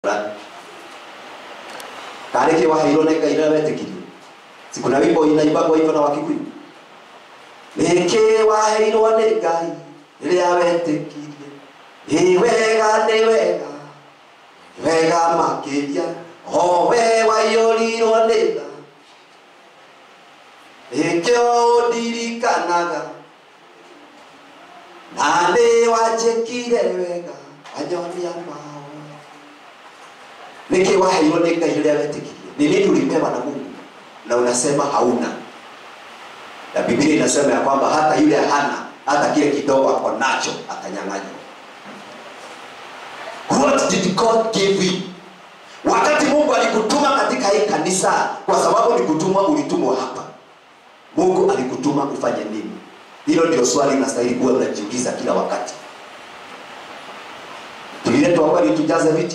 kareke waheirwo nĩ ngai rĩrĩa wetĩkirio si kuna wimbo inaibagwo hivyo na wakikuyu nĩkĩ waheirwo nĩ ngai rĩrĩa wetĩkirie nĩ wega nĩ wega wega makĩria o we waiyũrirwo nĩ tha nĩkĩo ũndirikanaga na nĩ wanjĩkire wega wanyonia mao nĩkĩ waheirwo nĩ ngai rĩrĩa wetĩkirie ni nini ulipewa na mungu na unasema hauna na biblia inasema ya kwamba hata yule hana hata kile kidogo ako nacho atanyang'anywa what did god give you wakati mungu alikutuma katika hii kanisa kwa sababu ni kutumwa ulitumwa hapa mungu alikutuma ufanye nini hilo ndio swali nastahili kuwa unajiuliza kila wakati tuliletwa hapa ili tujaze viti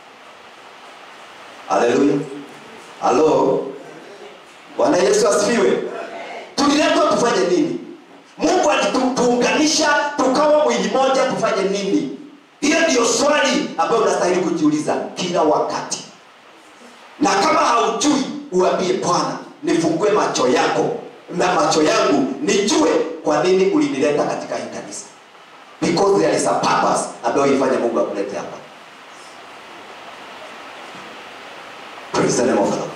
haleluya halo bwana yesu asifiwe tuliletwa tufanye nini mungu alituunganisha tukawa mwili moja tufanye nini hiyo ndiyo swali ambayo unastahili kujiuliza kila wakati na kama haujui uambie bwana nifungue macho yako na macho yangu nijue kwa nini ulinileta katika hii kanisa because there is a purpose ambayo ifanye mungu akulete hapa praise the name of the Lord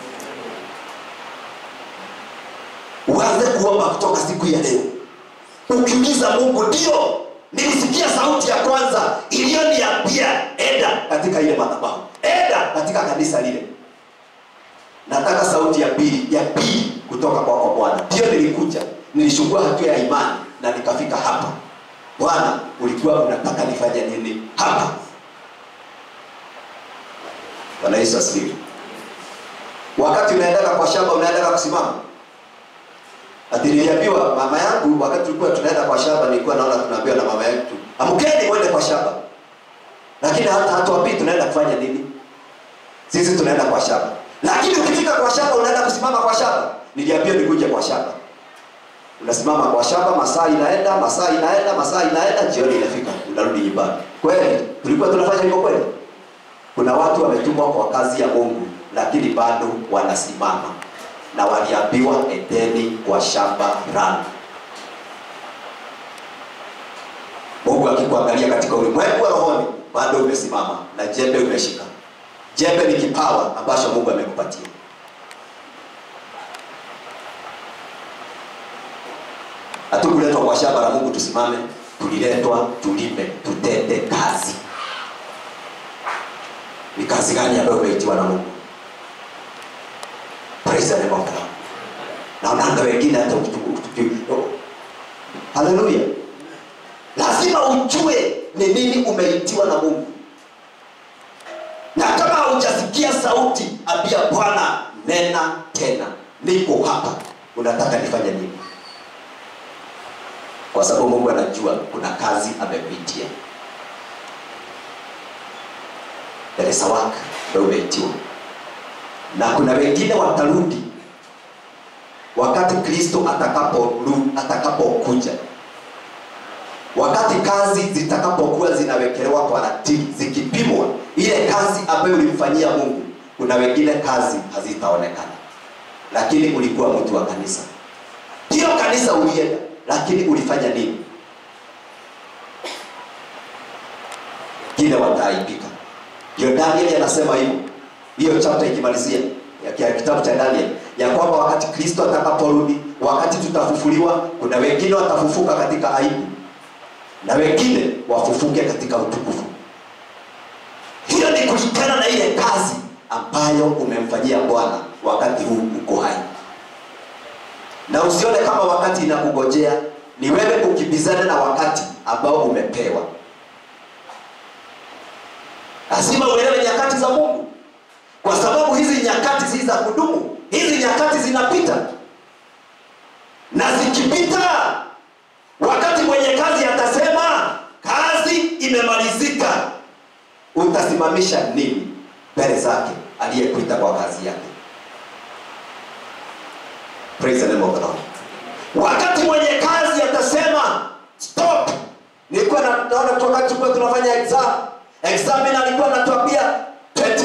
uanze kuomba kutoka siku ya leo ukiuliza mungu ndio nilisikia sauti ya kwanza iliyoniambia enda katika ile madhabahu enda katika kanisa lile nataka sauti ya pili ya pili kutoka kwako kwa bwana ndio nilikuja nilishukua hatua ya imani na nikafika hapa bwana ulikuwa unataka nifanye nini hapa bwana yesu asifiwe wakati unaendaga kwa shamba unaendaga kusimama ati niliambiwa mama yangu wakati tulikuwa tunaenda kwa shamba nilikuwa naona tunaambiwa na mama yetu amkeni mwende kwa shamba lakini hata hatuambii tunaenda kufanya nini sisi tunaenda kwa shamba lakini ukifika kwa shamba unaenda kusimama kwa shamba niliambiwa nikuje kwa shamba unasimama kwa shamba masaa inaenda masaa inaenda masaa inaenda jioni inafika unarudi nyumbani kweli tulikuwa tunafanya hivyo kweli kuna watu wametumwa kwa kazi ya mungu lakini bado wanasimama na waliambiwa endeni kwa shamba rani mungu akikuangalia katika ulimwengu wa rohoni bado umesimama na jembe umeshika jembe ni kipawa ambacho mungu amekupatia hatukuletwa kwa shamba la mungu tusimame tuliletwa tulime tutende kazi ni kazi gani ambayo umeitiwa na mungu praise the name of God naonanga wengine hata haleluya lazima ujue ni nini umeitiwa na mungu na kama haujasikia sauti ambia bwana nena tena niko hapa unataka nifanye nini kwa sababu mungu anajua kuna kazi amepitia there is a work ambayo umeitiwa na kuna wengine watarudi wakati kristo atakapokuja atakapo wakati kazi zitakapokuwa zinawekelewa kwa ratili zikipimwa ile kazi ambayo ulimfanyia mungu kuna wengine kazi hazitaonekana lakini ulikuwa mtu wa kanisa hiyo kanisa ulienda lakini ulifanya nini wengine wataaibika ndio danieli anasema hivyo hiyo chapta ikimalizia ya kitabu cha daniel ya kwamba wakati kristo atakaporudi wakati tutafufuliwa kuna wengine watafufuka katika aibu na wengine wafufuke katika utukufu hiyo ni kulingana na ile kazi ambayo umemfanyia bwana wakati huu uko hai na usione kama wakati inakugojea ni wewe kukimbizana na wakati ambao umepewa lazima uelewe nyakati za mungu kwa sababu hizi nyakati si za kudumu hizi nyakati zinapita na zikipita wakati mwenye kazi atasema kazi imemalizika utasimamisha nini mbele zake aliyekuita kwa kazi yake Praise the name of the Lord. wakati mwenye kazi atasema stop nilikuwa naona wakati tulikuwa tunafanya exam examiner alikuwa anatuambia 20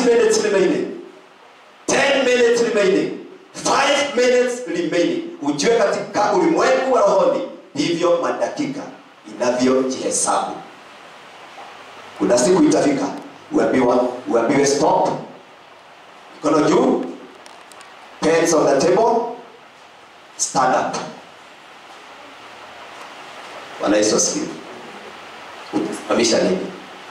minutes remaining 10 minutes remaining 5 minutes remaining ujue katika ulimwengu wa rohoni hivyo madakika inavyojihesabu kuna siku itafika uambiwa uambiwe stop mikono juu pens on the table stand up bwana yesu asifiwe utasimamisha nini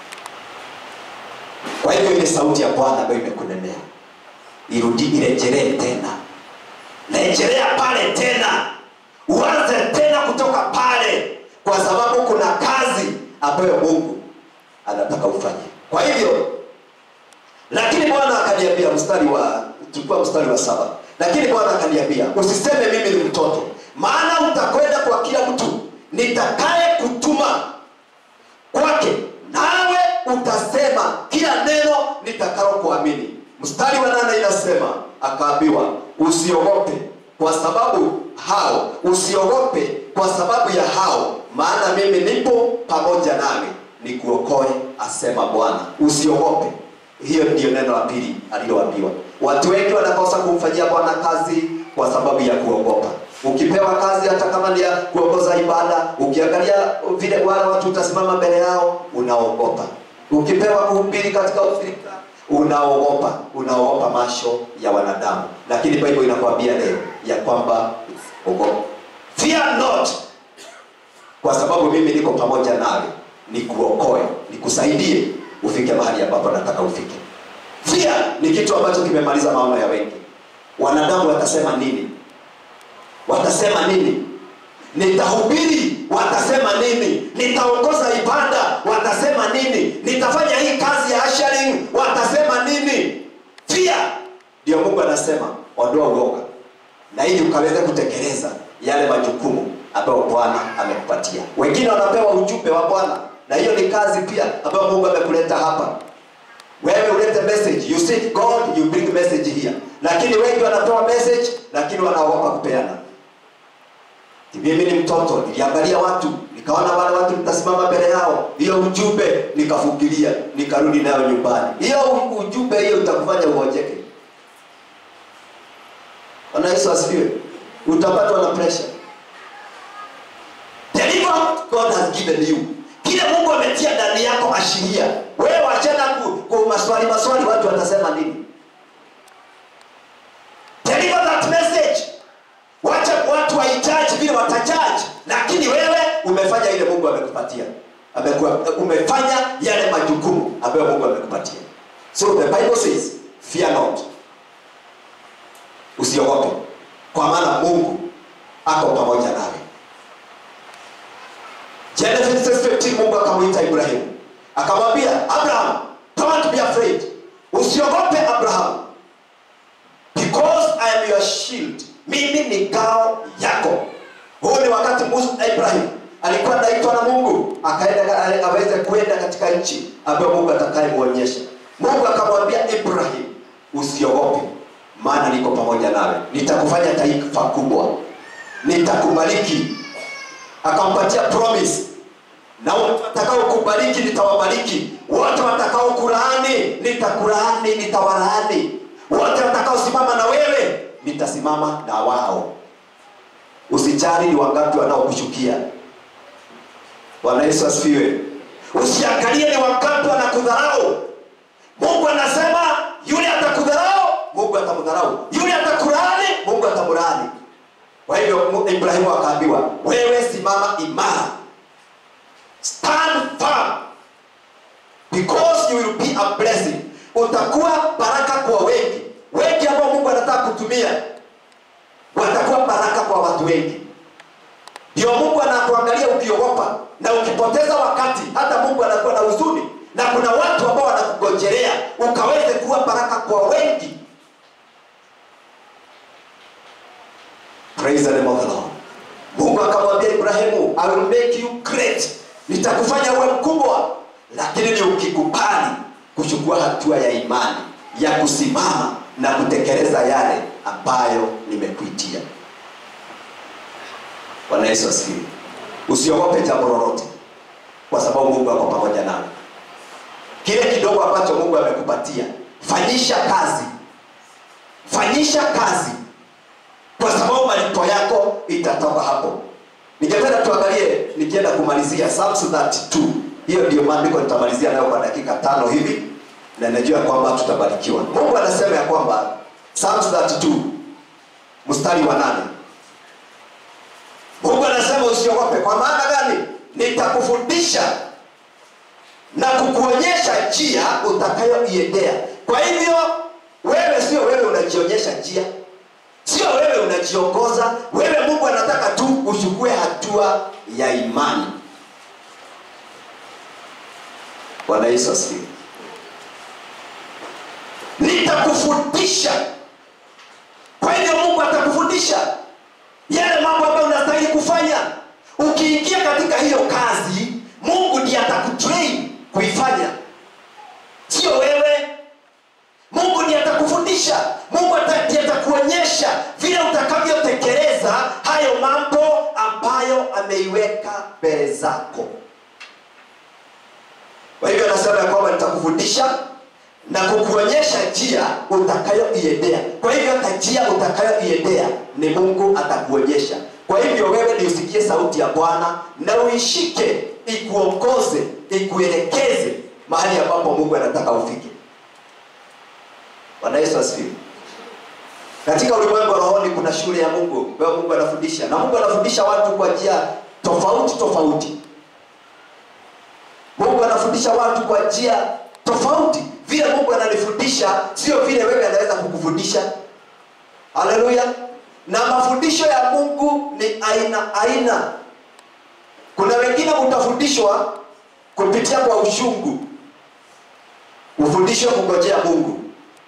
kwa hivyo ile sauti ya bwana ambayo imekunenea irudi irejelee tena rejelea pale tena uanze tena kutoka pale kwa sababu kuna kazi ambayo mungu anataka ufanye kwa hivyo lakini bwana akaniambia mstari wa tulikuwa mstari wa saba lakini bwana akaniambia usiseme mimi ni mtoto maana utakwenda kwa kila mtu nitakaye kutuma kwake nawe utasema kila neno nitakalo kuamini mstari wa nane inasema akaambiwa usiogope kwa sababu hao usiogope kwa sababu ya hao maana mimi nipo pamoja nawe nikuokoe asema bwana usiogope hiyo ndiyo neno la pili aliloambiwa watu wengi wanakosa kumfanyia bwana kazi kwa sababu ya kuogopa ukipewa kazi hata kama ni ya kuongoza ibada ukiangalia vile wale watu utasimama mbele yao unaogopa ukipewa kuhubiri katika ushirika unaogopa unaogopa masho ya wanadamu lakini bible inakwambia leo ya kwamba ogopa fear not kwa sababu mimi niko pamoja nawe nikuokoe nikusaidie ufike mahali ambapo nataka ufike fear ni kitu ambacho kimemaliza maono ya wengi wanadamu watasema nini watasema nini nitahubiri watasema nini nitaongoza ibada watasema nini nitafanya hii kazi ya asharing watasema nini pia ndio mungu anasema ondoa uoga na ili ukaweze kutekeleza yale majukumu ambayo bwana amekupatia wengine wanapewa ujumbe wa bwana na hiyo ni kazi pia ambayo mungu amekuleta hapa wewe ulete message you seek god you bring message here lakini wengi wanapewa message lakini wanaogopa kupeana mimi ni mtoto niliangalia watu nikaona wale watu nitasimama mbele yao hiyo ujumbe nikafukilia nikarudi nayo nyumbani hiyo ujumbe hiyo utakufanya uonjeke bwana yesu asifiwe utapatwa na pressure deliver what god has given you kile mungu ametia ndani yako ashiria wewe wachana ku, ku maswali maswali watu watasema nini deliver that message wacha watu waijaji vile watajaji lakini wewe umefanya ile mungu amekupatia Amekuwa, umefanya yale majukumu ambayo mungu amekupatia so the bible says fear not usiogope kwa maana mungu ako pamoja nawe genesis 15 mungu akamwita ibrahimu akamwambia abraham don't be afraid usiogope abraham because i am your shield mimi ni ngao yako huu ni wakati musa ibrahim alikuwa anaitwa na mungu akaenda aweze kwenda katika nchi ambayo mungu atakayemwonyesha mungu akamwambia ibrahim usiogope maana niko pamoja nawe nitakufanya taifa kubwa nitakubariki akampatia promise na watakao kubariki nitawabariki wote watakao kulaani nitakulaani nitawalaani wote watakaosimama na wewe nitasimama na wao usijali ni wangapi wanaokushukia bwana yesu asifiwe usiangalie ni wangapi wanakudharau mungu anasema yule atakudharau mungu atamdharau yule atakulaani mungu atamlaani kwa hivyo ibrahimu akaambiwa wewe simama imara stand firm because you will be a blessing utakuwa baraka kwa wengi wengi ambao mungu anataka kutumia watakuwa baraka kwa watu wengi ndio mungu anakuangalia ukiogopa na ukipoteza wakati hata mungu anakuwa na huzuni na kuna watu ambao wanakugonjelea ukaweze kuwa baraka kwa wengi praise the name of the lord mungu akamwambia ibrahimu i will make you great nitakufanya uwe mkubwa lakini ni ukikubali kuchukua hatua ya imani ya kusimama na kutekeleza yale ambayo nimekuitia bwana yesu asifiwe usiogope jambo lolote kwa sababu mungu ako pamoja nawe kile kidogo ambacho mungu amekupatia fanyisha kazi fanyisha kazi kwa sababu malipo yako itatoka hapo ningependa tuangalie nikienda kumalizia Psalms 32 hiyo ndio maandiko nitamalizia nayo kwa dakika tano hivi na najua kwamba tutabarikiwa mungu anasema ya kwamba Psalms 32 mstari wa nane mungu anasema usiogope kwa maana gani nitakufundisha na kukuonyesha njia utakayoiendea kwa hivyo wewe sio wewe unajionyesha njia sio wewe unajiongoza wewe mungu anataka tu uchukue hatua ya imani bwana yesu asifiwe nitakufundisha kwa hivyo mungu atakufundisha yale mambo ambayo unastahili kufanya ukiingia katika hiyo kazi mungu ndiye atakutrain kuifanya sio wewe mungu ndiye atakufundisha mungu ata- ndiye atakuonyesha vile utakavyotekeleza hayo mambo ambayo ameiweka mbele zako kwa hivyo anasema ya kwamba nitakufundisha na kukuonyesha njia utakayoiendea kwa hivyo hata njia utakayoiendea ni mungu atakuonyesha kwa hivyo wewe ni usikie sauti ya bwana na uishike ikuongoze ikuelekeze mahali ambapo mungu anataka ufike bwana yesu asifiwe katika ulimwengu wa rohoni kuna shule ya mungu ambayo mungu anafundisha na mungu anafundisha watu kwa njia tofauti tofauti mungu anafundisha watu kwa njia tofauti vile mungu ananifundisha sio vile wewe anaweza kukufundisha haleluya na mafundisho ya mungu ni aina aina kuna wengine mtafundishwa kupitia kwa ushungu ufundishwe kungojea mungu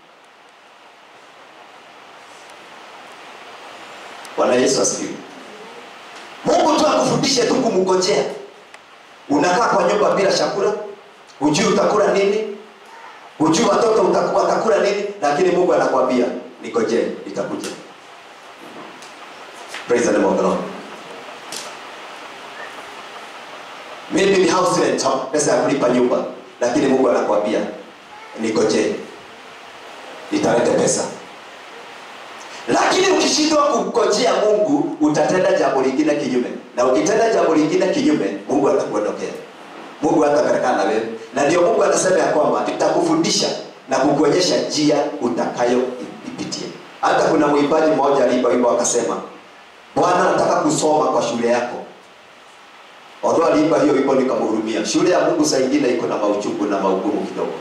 bwana yesu asifiwe mungu tu akufundishe tu kumngojea unakaa kwa nyumba bila chakula hujui utakula nini hujui watoto utaku- watakula nini lakini mungu anakwambia nigojee itakuja praise the name of the lord maybe ni house rent ha- pesa ya kulipa nyumba lakini mungu anakwambia nigojee nitalete pesa lakini ukishindwa kumgojea mungu utatenda jambo lingine kinyume na ukitenda jambo lingine kinyume mungu atakuondokea mungu hatapelekana na wewe na ndio mungu anasema ya kwamba nitakufundisha na kukuonyesha njia utakayoipitia hata kuna mwimbaji mmoja aliimba wimbo akasema bwana nataka kusoma kwa shule yako although aliimba hiyo wimbo nikamhurumia shule ya mungu saa ingine iko na mauchungu na maugumu kidogo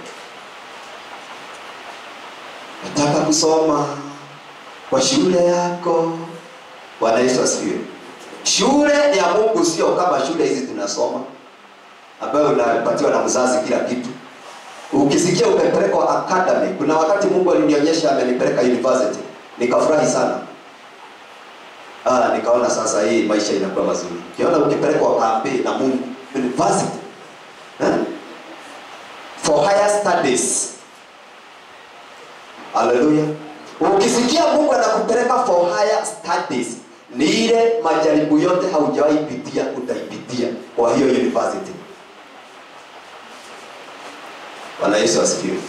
nataka kusoma kwa shule yako bwana yesu asifiwe shule ya mungu sio kama shule hizi tunasoma ambayo unapatiwa na mzazi kila kitu ukisikia umepelekwa academy kuna wakati mungu alinionyesha amenipeleka university nikafurahi sana ah, nikaona sasa hii maisha inakuwa mazuri ukiona ukipelekwa kampe na mungu university eh? for higher studies haleluya ukisikia mungu anakupeleka for higher studies ni ile majaribu yote haujawahi pitia utaipitia kwa hiyo university bwana yesu asifiwe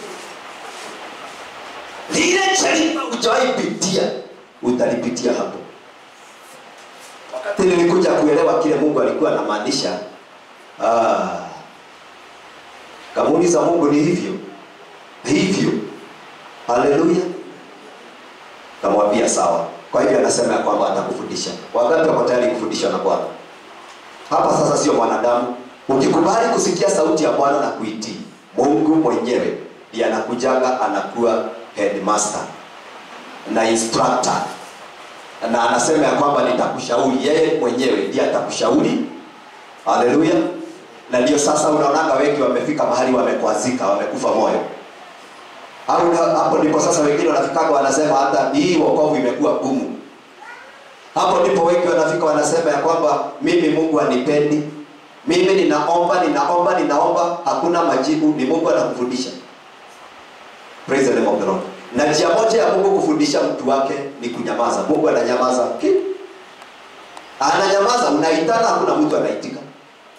lile jaribu hujawahi pitia utalipitia hapo wakati nilikuja kuelewa kile mungu alikuwa anamaanisha ah, kamuuliza mungu ni hivyo hivyo haleluya kamwambia sawa kwa hivyo anasema ya kwamba atakufundisha wangapi wako tayari kufundishwa na bwana hapa sasa sio mwanadamu ukikubali kusikia sauti ya bwana na kuitii mungu mwenyewe ndiye anakujaga anakuwa headmaster na instructor na anasema ya kwamba nitakushauri yeye mwenyewe ndiye atakushauri haleluya na ndio sasa unaonaga wengi wamefika mahali wamekwazika wamekufa moyo au na- hapo ndipo sasa wengine wanafikaga wanasema hata hii wokovu imekuwa gumu hapo ndipo wengi wanafika wanasema ya kwamba mimi mungu anipendi mimi ninaomba ninaomba ninaomba hakuna majibu ni mungu anakufundisha praise the name of the lord na njia moja ya mungu kufundisha mtu wake ni kunyamaza mungu ananyamaza ki ananyamaza unaitana hakuna mtu anaitika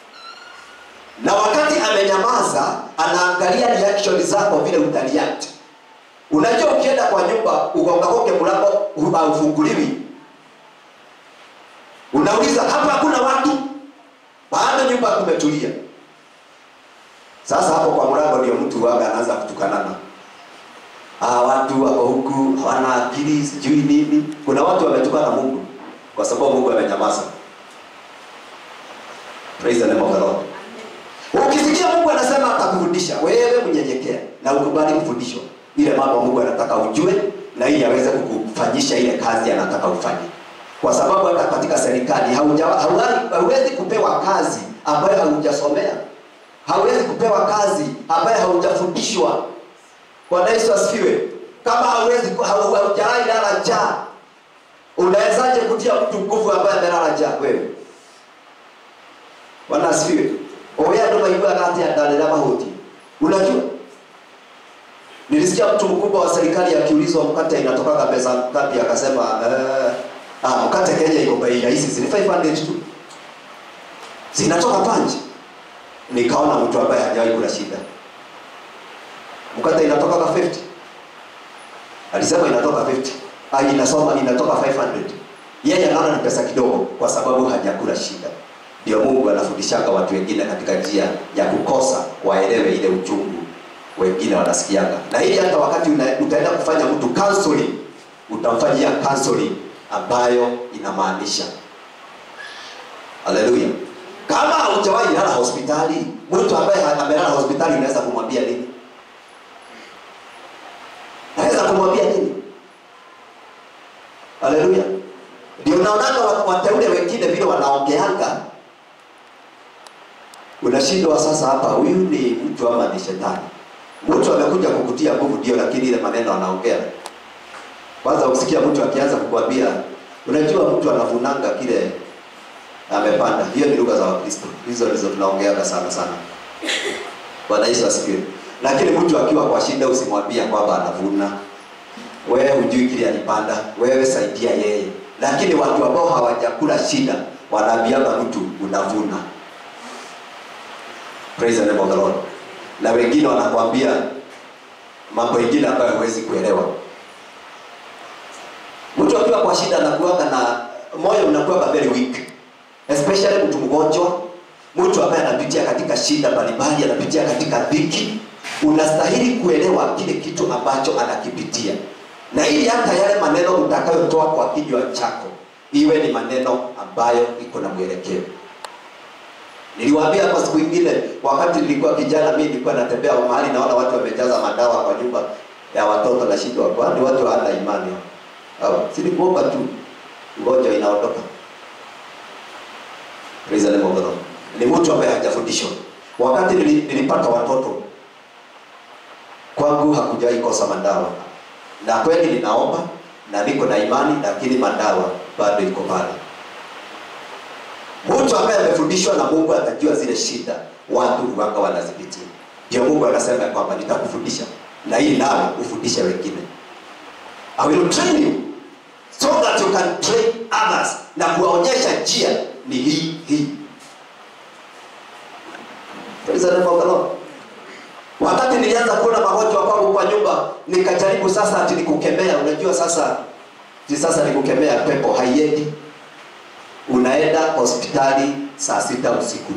na wakati amenyamaza anaangalia reaction zako vile utareact unajua ukienda kwa nyumba ugongagonge mlango haufunguliwi unauliza hapa hakuna watu bado nyumba kumetulia sasa hapo kwa mlango ndio mtu waga anaanza kutukanana ah, watu wako huku hawana akili sijui nini kuna watu wametukana mungu kwa sababu mungu amenyamaza praise the name of the lord ukisikia mungu anasema atakufundisha wewe mnyenyekea na ukubali kufundishwa ile mambo mungu anataka ujue na ili aweze kukufanyisha ile kazi anataka ufanye kwa sababu hata katika serikali hauja- hauwezi- hauwezi kupewa kazi ambayo haujasomea hauwezi kupewa kazi ambayo haujafundishwa bwana yesu asifiwe kama hauwezi ku- hau- haujawahi lala njaa unawezaje kutia mtu nguvu ambaye amelala njaa wewe bwana asifiwe owe andå maiguaga atä andarä mahuti unajua nilisikia mtu mkubwa wa serikali akiulizwa mkate inatokaga pesa ngapi akasema eh, ah, mkate kenya iko bei rahisi zini 500 tu zinatoka panji nikaona mtu ambaye hajawahi kula shida mkate inatokaga 50 alisema inatoka 50 ah, inasoma inatoka 500 yeye anaona ni pesa kidogo kwa sababu hajakula shida ndio mungu anafundishaga watu wengine katika njia ya kukosa waelewe ile uchungu wengine wanasikiaga na ili hata wakati una, utaenda kufanya mtu counseling utamfanyia counseling ambayo inamaanisha haleluya kama haujawahi lala hospitali mtu ambaye ha- amelala hospitali unaweza kumwambia nini naweza kumwambia nini haleluya ndio naonaga wa- wateule wengine vile wanaongeanga unashindwa sasa hapa huyu ni mtu ama ni shetani mtu amekuja kukutia nguvu ndio lakini ile maneno anaongea kwanza ukisikia mtu akianza kukwambia unajua mtu anavunanga kile amepanda hiyo ni lugha za wakristo hizo ndizo tunaongeaga sana sana bwana yesu asifiwe lakini mtu akiwa kwa shida usimwambia kwamba anavuna wewe hujui kile alipanda wewe saidia yeye lakini watu ambao hawajakula shida wanaambianga mtu unavuna praise the name of the lord na wengine wanakwambia mambo mengine ambayo huwezi kuelewa mtu akiwa kwa shida anakuaga na moyo unakuaga very weak especially mtu mgonjwa mtu ambaye anapitia katika shida mbalimbali anapitia katika dhiki unastahili kuelewa kile kitu ambacho anakipitia na ili hata yale maneno utakayotoa kwa kinywa chako iwe ni maneno ambayo iko na mwelekeo niliwaambia hapa siku ingine wakati nilikuwa kijana mimi nilikuwa natembea mahali naona watu wamejaza madawa kwa nyumba ya watoto na shindwa kwani watu hawana imani au si ni kuomba tu ngoja inaondoka praise the name of the Lord ni mtu ambaye hajafundishwa wakati nili- nilipata watoto kwangu hakujawahi kosa madawa na kweli ninaomba na niko na imani lakini madawa bado iko pale mtu ambaye amefundishwa na mungu atajua zile shida watu huwanga wanazipitia ndio mungu anasema ya kwamba nitakufundisha na hii nawe ufundishe wengine I will train you so that you can train others na kuwaonyesha njia ni hii hii Praise the name of the Lord. wakati nilianza kuona magonjwa kwangu kwa nyumba nikajaribu sasa ati nikukemea unajua sasa ti sasa nikukemea pepo haiendi unaenda hospitali saa sita usiku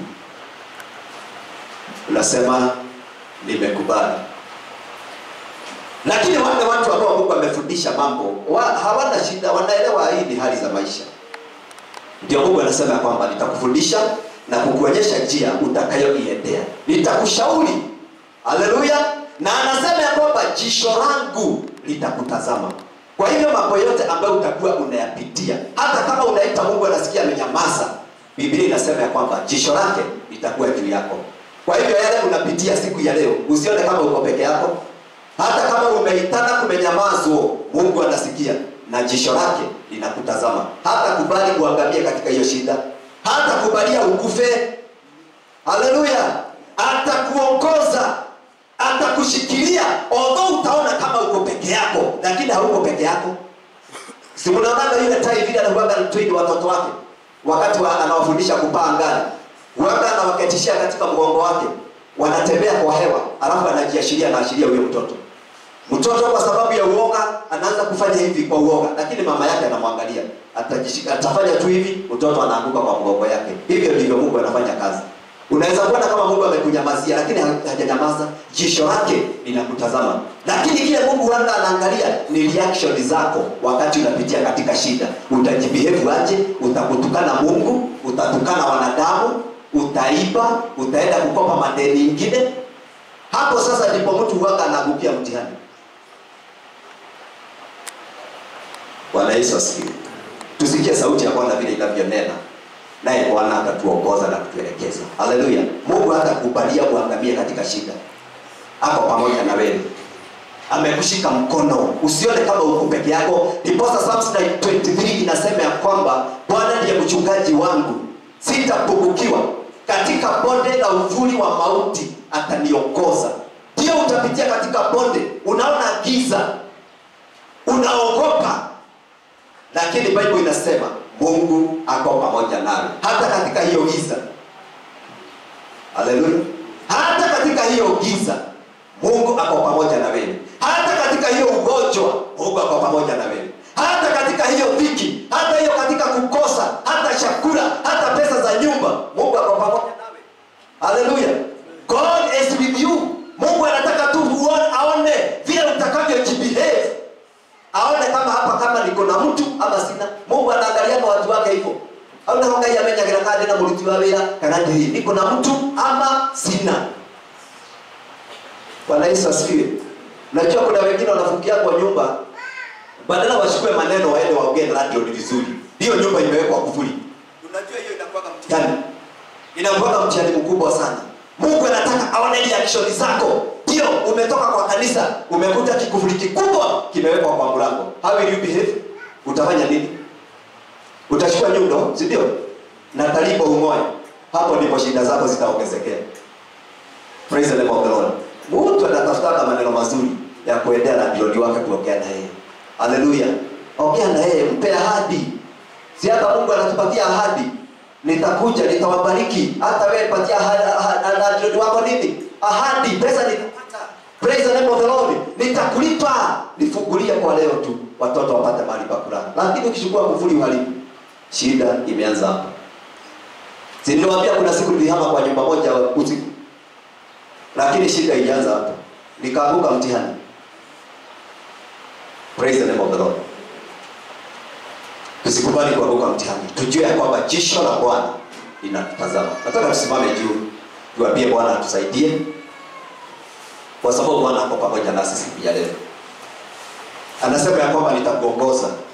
unasema nimekubali lakini wale watu ambao mungu amefundisha mambo wa, hawana shida wanaelewa hii ni hali za maisha ndio mungu anasema ya kwamba nitakufundisha na kukuonyesha njia utakayoiendea nitakushauri haleluya na anasema ya kwamba jisho langu litakutazama kwa hivyo mambo yote ambayo utakuwa unayapitia hata kama unaita mungu anasikia amenyamaza biblia inasema ya kwamba jisho lake litakuwa juu yako kwa hivyo yale unapitia siku ya leo usione kama uko peke yako hata kama umeitana kumenyamazwa mungu anasikia na jisho lake linakutazama hata kubali kuangamia katika hiyo shida hata kubalia ukufe haleluya atakuongoza atakushikilia although utaona kama uko peke yako lakini hauko peke yako si mnaonaga yule tai vile anakuwaga train watoto wake wakati wa, anawafundisha kupaa angani huwaga anawaketishia katika mgongo wake wanatembea kwa hewa alafu anajiashiria anaashiria huyo mtoto mtoto kwa sababu ya uoga anaanza kufanya hivi kwa uoga lakini mama yake anamwangalia atajishika atafanya tu hivi mtoto anaanguka kwa mgongo yake hivyo ndivyo mungu anafanya kazi unaweza kuona kama mungu amekunyamazia lakini ha- hajanyamaza jisho lake linakutazama lakini kile mungu huanga anaangalia ni reaction zako wakati unapitia katika shida utajibehave aje utakutukana mungu utatukana wanadamu utaiba utaenda kukopa madeni ingine hapo sasa ndipo mtu huanga anaangukia mtihani bwana yesu asifiwe tusikie sauti ya bwana vile inavyonena naye bwana atatuongoza na kutuelekeza haleluya mungu hatakubalia uangamie katika shida ako pamoja na wewe amekushika mkono usione kama uko peke yako ndiposa Psalms 23 inasema ya kwamba bwana ndiye mchungaji wangu sitapungukiwa katika bonde la uvuli wa mauti ataniongoza ndio utapitia katika bonde unaona giza unaogopa lakini bible inasema mungu ako pamoja nawe hata katika hiyo giza haleluya hata katika hiyo giza mungu ako pamoja na wewe hata katika hiyo ugonjwa mungu ako pamoja na wewe hata katika hiyo dhiki hata hiyo katika kukosa hata chakula hata pesa za nyumba mungu ako pamoja nawe haleluya god is with you mungu anataka tu uone- aone vile utakavyojibehave aone kama hapa kama niko na mtu ama sina mungu anaangaliaga watu wake hivyo au naho ngai amenyagira kana ndina muruti wa wira kana ndiri niko na mtu ama sina bwana yesu asifiwe najua kuna wengine wanafungia kwa nyumba badala wachukue maneno waende waongee radio ni vizuri hiyo nyumba imewekwa kufuli unajua hiyo inakuwaga mtihani inakuwaga mtihani mkubwa sana mungu anataka aone reaction zako ndio umetoka kwa kanisa umekuta kikufuri kikubwa kimewekwa kwa mlango how will you behave utafanya nini utachukua nyundo si ndio na talibo ung'oe hapo ndipo shida zako zitaongezekea praise the name of the lord mtu anatafutaka maneno mazuri ya kuendea na jirani wake kuongea na yeye haleluya ongea na yeye mpe ahadi si hata mungu anatupatia ahadi nitakuja nitawabariki hata wewe patia ahadi- ahadi- na jirani wako nini ahadi pesa nitapata praise the name of the lord nitakulipa nifungulie kwa leo tu watoto wapate mahali pa kulala lakini ukichukua kufuli uharibu shida imeanza hapa si niliwaambia kuna siku nilihama kwa nyumba moja usiku lakini shida ilianza hapa nikaanguka mtihani praise the name of the lord tusikubali kuanguka mtihani tujue ya kwamba jisho la bwana linatutazama nataka tusimame juu tuambie bwana atusaidie kwa sababu bwana ako pamoja nasi siku ya leo anasema ya kwamba nitakuongoza